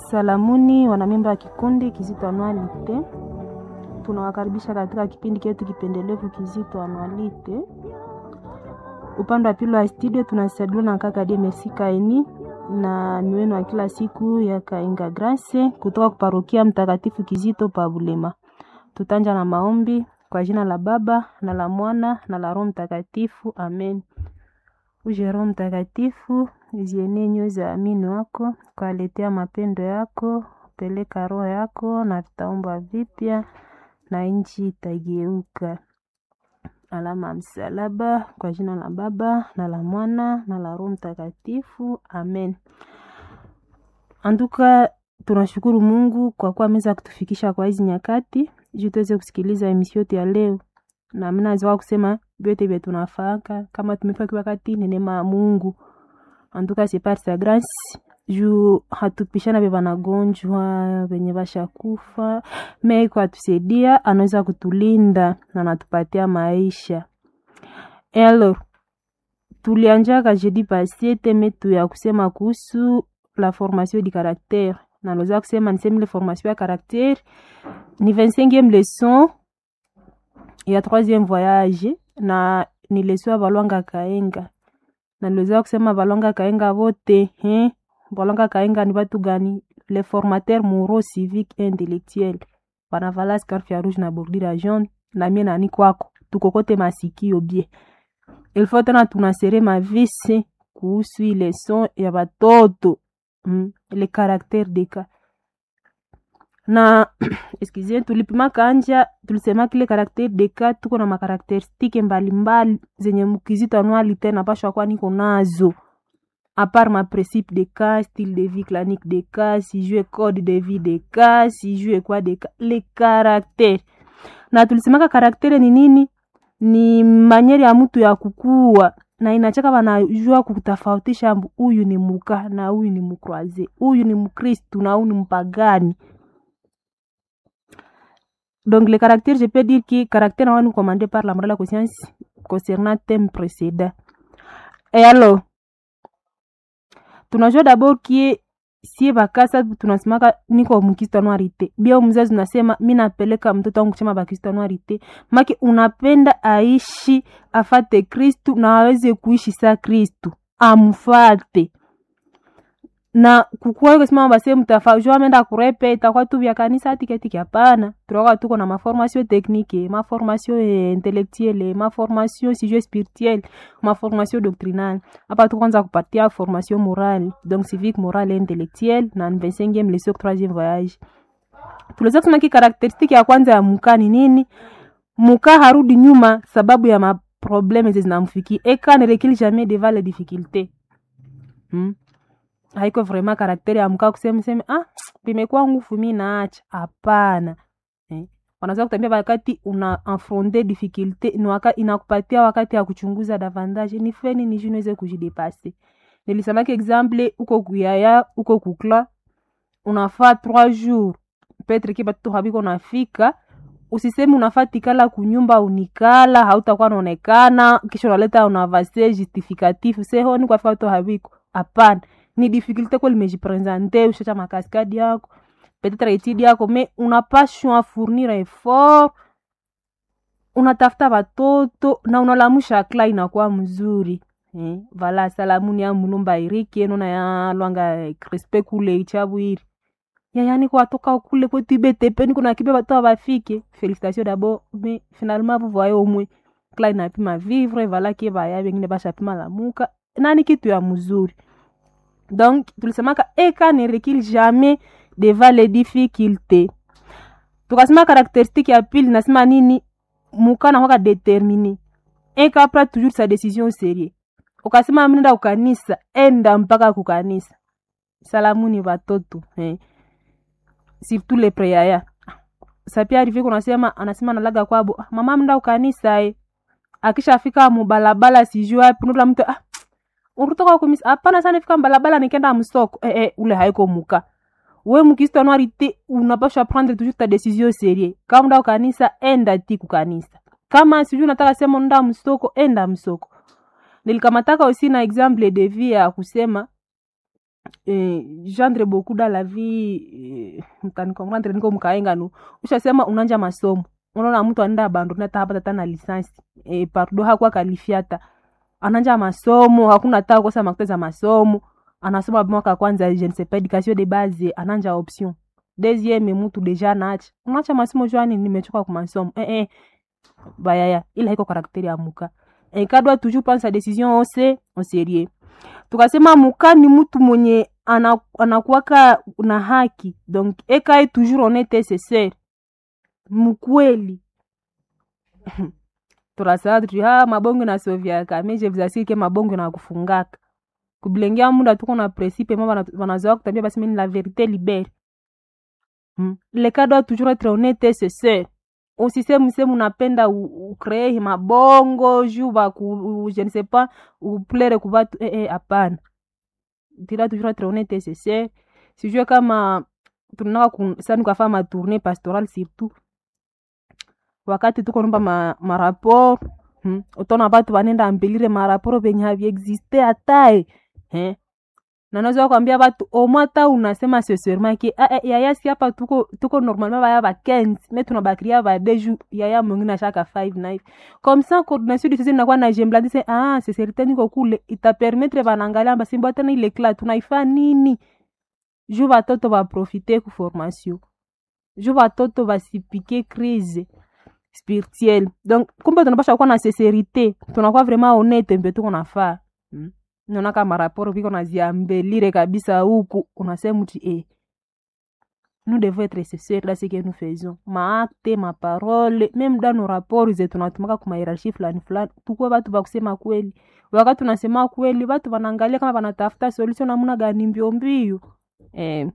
Salamuni wanamemba wa kikundi Kizito Anualite, tunawakaribisha katika kipindi chetu kipendelevu Kizito Anualite. Upande wa pili wa studio tunasaidiwa na kaka Demesi Kaini na ni wenu wa kila siku ya Kainga Grace kutoka kuparokia Mtakatifu Kizito pa Bulema. Tutanja na maombi kwa jina la Baba na la Mwana na la Roho Mtakatifu, amen. Uje Roho Mtakatifu, zienee nyoyo za amini wako, kwaletea mapendo yako, peleka roho yako na vitaumba vipya na nchi itageuka. Alama ya msalaba kwa jina la Baba na la Mwana na la Roho Mtakatifu, amen. Anduka, tunashukuru Mungu kwa kuwa ameweza kutufikisha kwa hizi nyakati juu tuweze kusikiliza emission yetu ya leo, na mimi naweza kusema vyote vya tunafaka kama tumefika wakati ni neema ya Mungu. Anduka c'est par sa grâce juu hatupishana vya wanagonjwa venye vashakufa me kwa tusaidia, anaweza kutulinda na anatupatia maisha. Alors, tulianjaka jeudi passé teme tu ya kusema kuhusu la formation du caractère na naweza kusema niseme ile formation ya caractère ni 25e leçon ya 3e voyage na ni leçon ya Balwanga Kaenga na niliweza kusema Balwanga Kaenga vote eh, Balwanga Kaenga ni watu gani? Les formateurs moraux civiques et intellectuels wanavala scarf ya rouge na bordure jaune, na mie nani kwako tukokote masikio bie ilfo tena tunasere mavise kuhusu ile son ya batoto mm, le caractère de cas na excusez tulipima kanja tulisema kile caractère de cas tuko na makarakteristike mbalimbali zenye mkizito anuali tena pashwa kwa niko nazo apart ma principe de cas style de vie clanique de cas si jue code de vie de cas si jue kwa de cas le caractère na tulisemaka karaktere ni nini ni manyeri ya mtu ya kukua na inachaka wanajua kutofautisha huyu ni muka na huyu ni mukroaze huyu ni mkristu na huyu ni mpagani donc le caractère je peux dire que caractère nawa ni commandé par la morale de conscience concernant thème précédent et alors tunajua d'abord kie sie bakasa tunasemaka niko mkristo anuarite bia mzazi unasema mi napeleka mtoto wangu kuchema bakristo anuarite make unapenda aishi afate kristu na aweze kuishi sa kristu amfate na kukuwa kusema basi mtafajua ameenda kurepe itakuwa tu vya kanisa tiketiki hapana tunakuwa tuko na maformation technique maformation intellectuelle maformation sijue spirituelle maformation doctrinale hapa tu kwanza kupatia formation morale donc civique morale et intellectuelle na 25e leçon 3e voyage tuliweza kusema ki karakteristiki ya kwanza ya muka ni nini muka harudi nyuma sababu ya maprobleme zinamfikia eka ne recule jamais devant les difficultés hmm? haiko vraiment karakteri ya mkaa kusema sema ah vimekuwa nguvu mi naacha hapana eh. wanaweza kutambia wakati una affronter difficulté ni waka, inakupatia wakati ya kuchunguza davantage ni feni ni juu niweze kujidepase nilisemaki exemple uko kuyaya uko kukla unafaa trois jours petre ki batoto habiko nafika usisemi unafaa tikala kunyumba unikala hautakuwa naonekana kisha unaleta unavase justificatif sehoni kwafika to habiko hapana ni difficulté ko limejipresente ushacha makaskadi yako peut-être etidi yako me unapashwa fournir effort unatafuta watoto na unalamusha kla inakuwa mzuri eh, vala salamuni ya mulumba iriki eno na ya lwanga crispe kule ichabwiri yayani kwatoka kule kwetu ibetepe niko nakibe bato bafike félicitation d'abord mais finalement vous voyez au moins kla inapima vivre vala ke baya bengine bashapima lamuka nani kitu ya mzuri donc tulisemaka eka ne recule jamais devant les difficultés tukasema karakteristique ya pili nasema nini muka nakwaka determine eka apra toujours sa décision sérieux ukasema mnenda kukanisa enda mpaka kukanisa salamuni watoto eh. surtout le preyaya sapia arrive kunasema anasema nalaga kwabo mama mnda kukanisa eh. akishafika mubalabala sijui wapi nula mtu ah, uritoka kumisa hapana sana fika mbalabala nikenda msoko eh, eh, ule haiko muka we mukristo anuarite unapasha prendre toujours ta décision sérieux kama nda kanisa enda ti kukanisa kama sijui unataka sema nda msoko enda msoko nilikamataka aussi na exemple de vie ya kusema eh, gendre beaucoup dans la vie eh, mtanikomprendre niko mkaenga nu ushasema unanja masomo unaona mtu anaenda abandoni hata hapa tata na lisansi eh, pardo hakuwa kalifiata ananja masomo hakuna taa kosa makuta za masomo anasoma mwaka kwanza je ne sais pas education de base ananja option deuxième mtu deja naacha unaacha masomo jwani nimechoka kwa masomo eh, eh. bayaya ila iko karakteri ya muka eh, kadwa toujours prendre sa décision au se au sérieux tukasema muka ni mtu mwenye ana- anakuwaka na haki donc ekae toujours honnête c'est ser mkweli turasala tuti ha mabongo nasovyaka me je vous assure ke mabongo na kufungaka kubilengea muda tuko na principe ma bana- banazoa kutambia basi mini la vérité libere hmm. le cas doit toujours être honnête c'est ser usisemu semu unapenda u- ucree mabongo juu baku je ne sais pas uplere kubatu eh, eh, hapana tila toujours être honnête c'est ser sijue kama tunaka ku- sani kwafaa matourne pastoral surtout wakati tuko nomba ma, maraport hmm. utona batu banenda ambelire maraporo venye haviexiste hatae eh. nanaweza kwambia batu omwata unasema seserement ke ah, eh, yaya si hapa tuko tuko normalement baya ba 15 me tunabakiria ba deju yaya mwingine ashaka 5 na hivi comme ça coordination du sisi inakuwa na jembladi se ah seserite niko kule itapermettre banangalia basimbo tena ile kla tunaifa nini juu batoto baprofite ku formation juu batoto basipike crise spirituelle donc kumbe tunapasha kuwa na sincerité tunakuwa vraiment honnête mbe tuko nafaa mm. naona kama raporo viko naziambelire kabisa huku unasema ti eh, nous devons être sincères dans ce que nous faisons maakte maparole meme dans nos rapports ze tunatumaka kuma hierarchie fulani fulani tukuwe batu bakusema kweli wakati tunasema kweli batu wanaangalia kama wanatafuta solution namna gani mbio mbio eh,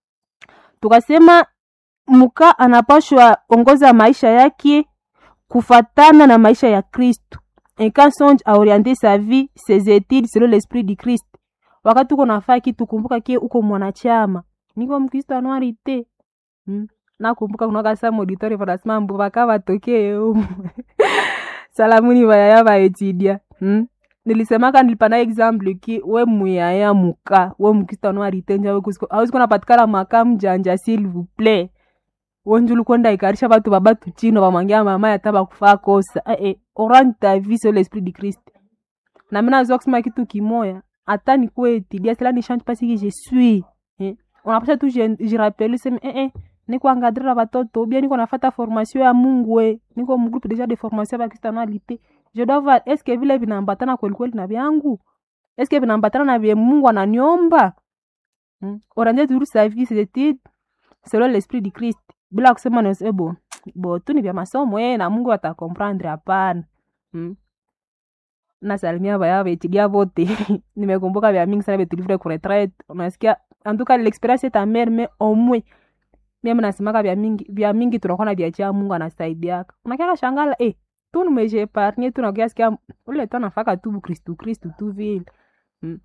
tukasema muka anapashwa ongoza maisha yake kufatana na maisha ya kristu un quand songe a orienté sa vie ses études selon l'esprit du christ wakati uko nafaa kitu kumbuka kie uko mwanachama niko mkristo anuari te hmm. nakumbuka kunaka sa mauditori vanasema mbu vaka vatokee umu salamuni vayaya vaetidia hmm. nilisemaka nilipana example ki we muyaya muka we mkristo anuari te nja hawezi kuwa napatikana maka mjanja s'il vous plaît wenjulu kwenda ikarisha batu babatu chino bamwangia mama yata bakufaa kosa eh, eh, orani ta vie sur l'esprit du christ na mina nazoa kusema kitu kimoya hata nikuwe etidia cela ne change pas ce que je suis eh. unapasha tu jirapeli seme eh, eh, niko angadrira batoto ubia niko nafata formation ya mungu e niko mgroupe deja de formation ya bakristianalité je dois voir est ce que vile vinaambatana kwelikweli na vyangu est ce que vinaambatana na vye mungu ananiomba hmm. oranje toujours sa vie ses études selon l'esprit du christ bila kusema nase bo bo tu ni vya masomo eh, na mungu atakomprendre hapana hmm. nasalimia vaya vetilia vote nimekumbuka vya mingi sana vetulivre ku retraite unasikia antuka l'experience est amère mais au moins mimi nasemaka vya mingi vya mingi tunakuwa na vya cha mungu anasaidiaka unakiaka shangala eh tu nimeje epargne tu nakia sikia ule tu anafaka tu kristu kristu tu vile hmm.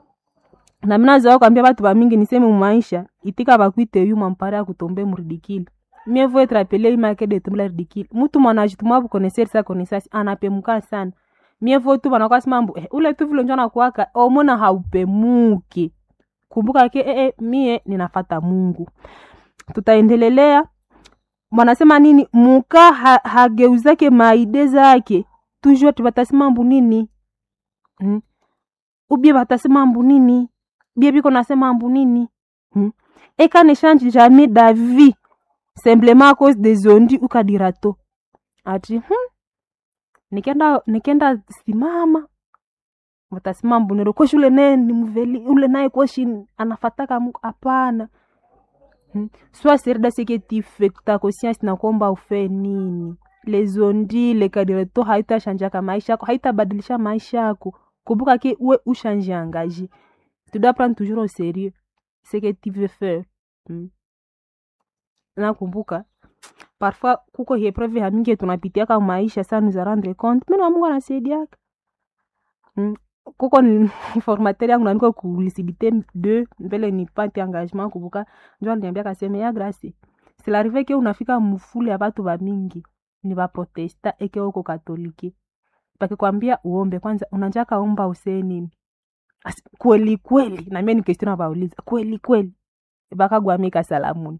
na mina zoa kwambia batu bamingi niseme mumaisha itika bakwite yu mampare ya kutombe muridikile mieux vaut être appelé imake de tombe la ridicule mutu mwana ajitumwa bukoneser sa konesasi anapemuka sana mieux vaut tu banakuwa simambo eh, ule tu vile njo nakuwaka omona haupemuki kumbuka ke eh, eh, mie ninafata mungu tutaendelelea wanasema nini muka ha, hageuzake maide zake toujours tibatasema mbu nini hmm? ubie batasema mbu nini bie biko nasema mbu nini hmm? eka ne change jamais d'avis simplement à cause des ondi ukadirato ati hmm? nikenda nikenda simama watasema mbunero koshi ule naye ni mveli ule naye koshi anafataka mungu hapana hmm? soit serida seke tifekta conscience na kwamba ufe nini lezondi lekadireto haitashanjaka maisha yako haitabadilisha maisha yako kumbuka ke we ushange engagé tu dois prendre toujours au sérieux ce que tu veux faire hmm? nakumbuka parfois kuko hiepreve hamingi tunapitiaka maisha sa nous a rendre compte mena mungu anasaidiaka hmm? kuko ni formateur yangu naniko ku lucidité de mbele nipate engagement kumbuka njo aliniambia kaseme ya grâce silarive ke unafika mufule ya batu bamingi ni baprotesta eke uko katolike pakikwambia uombe kwanza unanjaka omba usee nini Asi- kweli kweli na mimi ni question nabauliza kweli kweli bakagwamika salamuni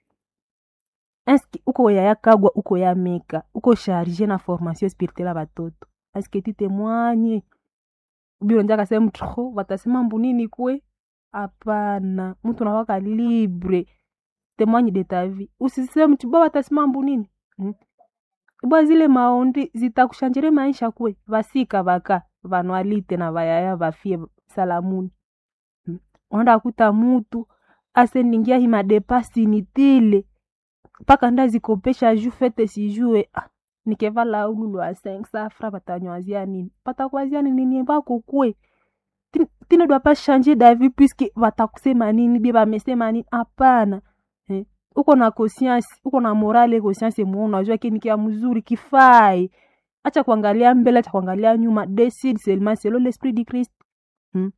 eske uko yaya kagwa uko ya meka uko charge na formation spirituelle ya batoto eske ti témoigne ubio nja kasema tro watasema mbunini kwe hapana mtu nawaka libre témoigne de ta vie usiseme mtu bwa watasema mbunini hmm? bwa zile maondi zitakushanjire maisha kwe vasika vaka vanwalite na vayaya vafie salamuni hmm? onda kuta mutu aseningia himadepasi nitile mpaka ndazikopesha ju fete sijue ah, nikevala ululu a 5 safra batanywazia nini batakwazia nini nini bako kwe Ti- tine doit pas changer d'avis puisque batakusema nini bie bamesema nini hapana eh. uko na conscience uko na morale conscience mwa unajua kini kia mzuri kifai acha kuangalia mbele acha kuangalia nyuma decide seulement selon l'esprit du Christ hmm.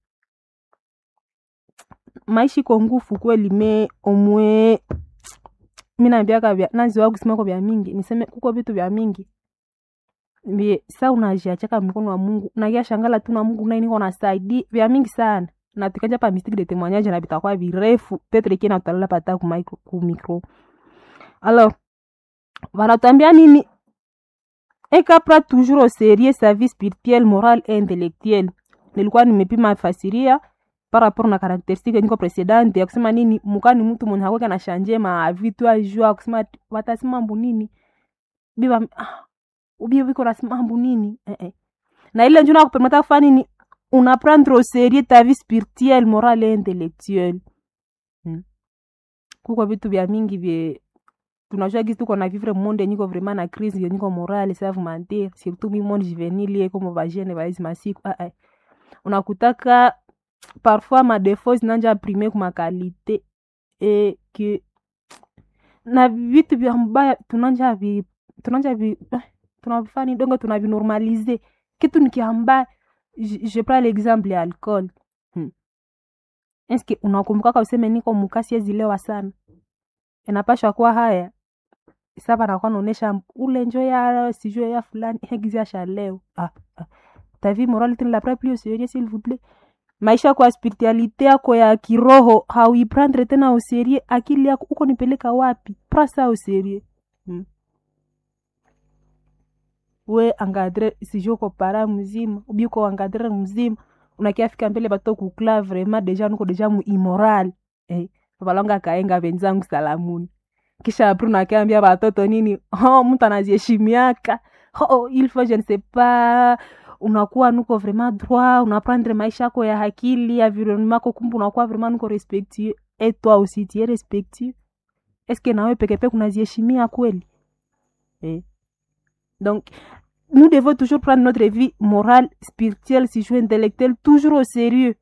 maisha iko ngufu kweli me omwe mi naambiaka vya naziwa kusimako vya mingi niseme kuko vitu vya mingi vye sa unajiachaka mikono wa mungu nakia shangala tu na mungu naye niko nasaidi vya mingi sana na tukanja pa mistiki de témoignage na vitakuwa virefu petre kina utalala pata ku micro ku micro alors wanatuambia nini ekapra toujours au sérieux sa vie spirituelle morale et intellectuelle nilikuwa nimepima fasiria par rapport na karakteristike niko presidente ya kusema nini mukani mtu mwenye hakweka na shanje ma vitu ajua kusema ati watasema mbu nini biba ah, ubie viko nasema mbu nini eh, eh. na ile njuna kupermeta kufanya nini una prendre au sérieux ta vie spirituelle morale et intellectuelle hmm. kuko vitu vya mingi vye tunajua gisi tuko na vivre monde yenyiko vraiment na crise yenyiko morale save mentir surtout mi monde juvenile ye komo bajene baizi masiku ah, ah. unakutaka parfois madefo zinanja prime kumakalite e ke na vitu vya mbaya tunanja vi tunanja vi eh, tunavifani dongo tunavinormalize kitu nikiambaya je, je prends l'exemple ya alcool hmm. eske unakumbukaka useme niko mukasi ezilewa sana inapashwa kuwa haya saba nakuwa naonesha ule njo ya sijue ya fulani hegizi asha leo ah, ah. ta vie morale tene la plus au sérieux s'il vous plaît maisha kwa spiritualite yako ya kiroho hauiprendre tena au sérieux akili yako uko nipeleka wapi prasa au sérieux hmm. we angadre sijue uko para mzima ubi uko angadre mzima unakiafika mbele bato kukla vraiment deja nuko deja mu immoral eh, balonga kaenga wenzangu salamuni kisha apri unakiambia batoto nini oh, mtu anaziheshimiaka oh, il faut je ne sais pas unakuwa nuko vraiment droit unaprendre maisha yako ya hakili environnement yako kumbe unakuwa vraiment nuko respectueux et toi aussi tu es respectueux est-ce que nawe peke peke unaziheshimia kweli eh. donc nous devons toujours prendre notre vie morale spirituelle si jeu intellectuelle toujours au sérieux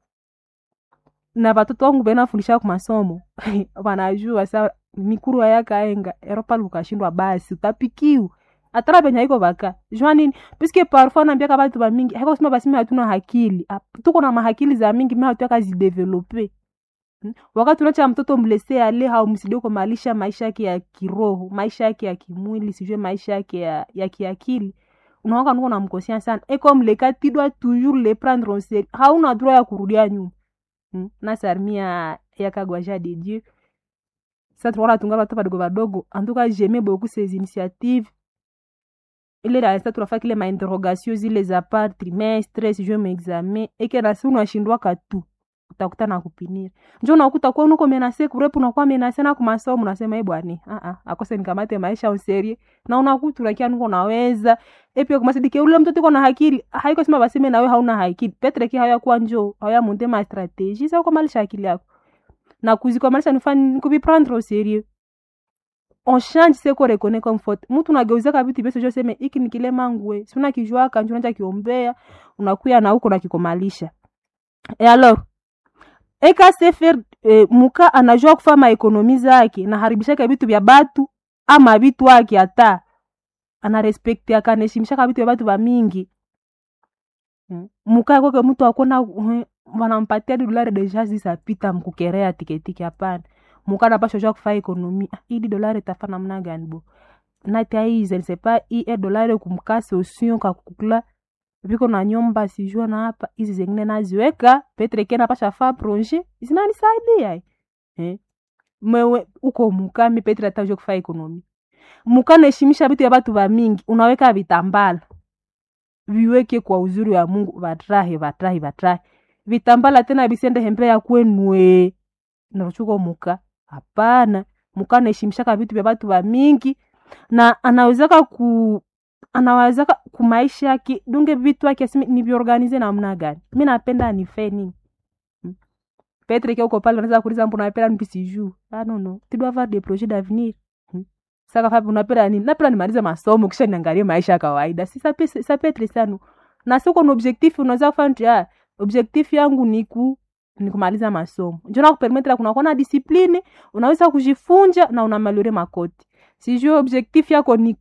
na batoto wangu benafundisha ku masomo wanajua sa mikuru ayakaenga eropa lukashindwa basi utapikiwa atara penye haiko baka jua nini puisque parfois nambiaka batu bamingi haiko kusema basi mi hatuna hakili Ap- tuko na mahakili za mingi mi hatuyaka zidevelope Hmm? wakati unacha mtoto mlese ale haumsidie kumalisha maisha yake ya kiroho maisha yake ya kimwili sijue maisha yake ya, ya kiakili unaoka nuko namkosia sana e comme le cas tu dois toujours le prendre en sérieux hauna droit ya kurudia nyuma hmm? na sarmia yakagwaja de dieu sa tunaona tunga batoto badogo badogo en tout cas j'aimais beaucoup ces initiatives ile darasa tunafaa kile mainterrogation zile za par trimestre sijue maexamen eke nasi unashindwaka tu utakuta na kupinira njo unakuta kuwa nuko menase kurepu unakuwa menase na kumasomo unasema e bwani uh-uh, akose nikamate maisha userie na unakuta unakia nuko naweza epia kumasidike ule mtoto iko na hakili haiko sema baseme nawe hauna hakili petre ki haya kuwa njo haya monte ma strategie sa ukomalisha akili yako na kuzikomalisha nifani nikubiprendre au sérieux on change se ko reconnait comme faute mtu unageuzaka vitu vyose jo seme iki ni kile mangwe si unakijuaka njo unaja kiombea unakuya na huko nakikomalisha e alors eka sefer e, muka anajua kufa maekonomi zake naharibishaka vitu vya batu ama vitu ake hata anarespekti akaneshimishaka vitu vya batu bamingi mm. muka kwake mtu akona uh, wanampatia di dolari deja zisapita mkukerea tiketiki hapana muka napasha jua kufa ekonomi ah, ili dolari tafa namna gani bo nati aize ne sais pas i e dolari kumkasi osion kakukula viko na nyumba sijua na hapa hizi zengine naziweka petre kena pasha faa proje zinanisaidia eh? mewe uko mukami petre atajo kufaa ekonomi mukanaheshimisha vitu ya batu ba mingi unaweka vitambala viweke kwa uzuri wa mungu vatrahe vatrahe vatrahe vitambala tena visende hembe ya kwenue naruchuko muka hapana muka anaheshimishaka vitu vya batu ba mingi na anawezaka ku anawezaka kumaisha yake dunge vitu yake asimi niviorganize namna gani mi napenda nife nini Hmm. petre ke uko pale unaweza kuuliza mbona napenda nipi sijuu ah no no tu dois avoir des projets d'avenir Hmm. saka fapi unapenda nini napenda nimalize masomo kisha niangalie maisha ya kawaida si ça peut ça peut être ça no na siko na objectif unaweza kufanya ah objectif yangu ni ku ni kumaliza masomo njo nakupermetre kunakuwa na discipline unaweza kujifunja na unamalore makoti sijue objectif yako ni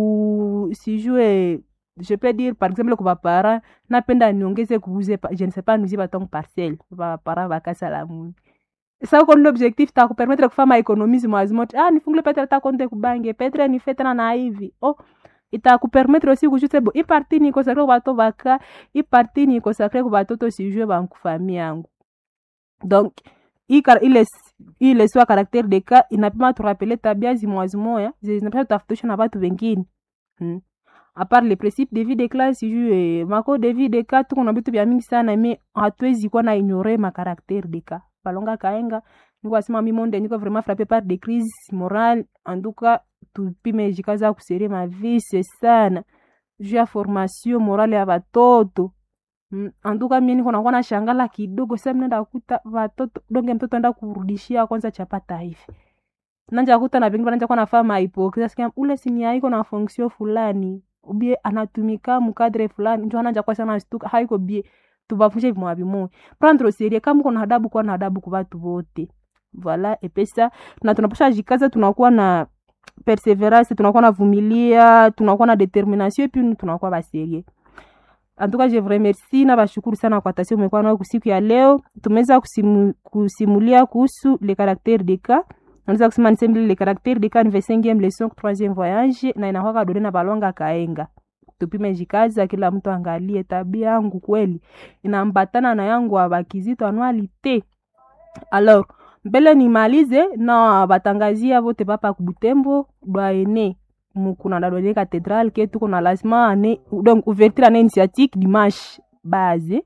ku sijue je peux dire par exemple kwa bapara napenda niongeze kuuze pa- je ne sais pas nuizie batongo parcelle bapara bakasala muni sa uko ndio objectif ta kupermetre kufanya maekonomise mwazimote ah nifungule petre ta konte kubange petre nife tena na hivi oh itakupermetre aussi kujute bo iparti ni consacre kwa bato baka iparti ni consacre kwa batoto sijue bankufami yangu donc hii kar- ile s- hii leso ya karaktere de ka inapima turapele tabia zimwazimoya zinapima tutafutisha na batu wengine hmm. apart le principe de vie de classe sijue mako de vie de ka tuko na vitu vya mingi sana me hatuwezi kuwa na ignore makaraktere de ka balonga kaenga niko asema mi monde niko vraiment frappé par des crises morales en tout cas tupime jikaza kuserie mavise sana juu ya formation morale ya batoto Mm, anduka mie niko nakuwa na shangala kidogo sa mnaenda kuta watoto donge mtoto enda kurudishia kwanza chapata hivi nanja kuta na pengine nanja kuwa nafaa mahipokrisia sikia ule sini haiko na fonction fulani ubie anatumika mukadre fulani njo ananja kwa sana stuka haiko bie tubafunje vimwa vimoya prendre au sérieux kama uko na adabu kuwa na adabu kwa watu wote voilà epesa na tunapasha jikaza tunakuwa na perseverance tunakuwa na vumilia tunakuwa na determination epi tunakuwa baserie en tout cas je vous remercie na bashukuru sana kwa tasio umekuwa nayo kusiku ya leo tumeweza kusimu, kusimulia kuhusu le caractère de cas naweza kusema nisembili le caractère de cas ni 25e leçon troisième voyage na inakwaka dore na balwanga kaenga tupime jikaza kila mtu angalie tabia yangu kweli inambatana na yangu abakizito anualite alors mbele nimalize na batangazia vote papa kubutembo dwaene mukuna dadone cathédrale ke tuko na lazima ane donc ouverture ane initiatique dimanche base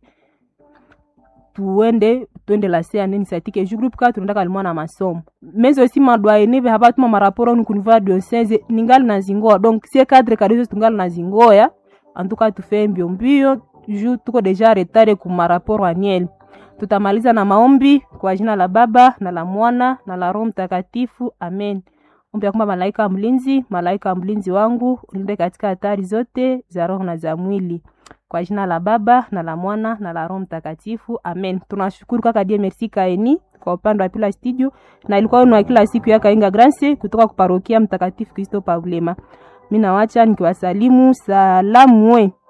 tuende twende lase ane initiatique eju groupe ka tunaendaka limwa na masomo mais aussi madwaene ve habatuma maraporo onu kunivua diocese ningali na zingoa donc sie cadre kadizo tungali na zingoya antuka tufe mbio mbio ju tuko deja retare ku maraporo annuel tutamaliza na maombi kwa jina la baba na la mwana na la roho mtakatifu amen ombi ya kwamba malaika mlinzi malaika mlinzi wangu ulinde katika hatari zote za roho na za mwili kwa jina la baba na la mwana na la roho mtakatifu amen tunashukuru kaka die merci kaeni kwa upande wa pila studio na ilikuwa ni wa kila siku ya kainga grance kutoka kuparokia mtakatifu kristo pavulema mi nawacha nikiwasalimu salamu we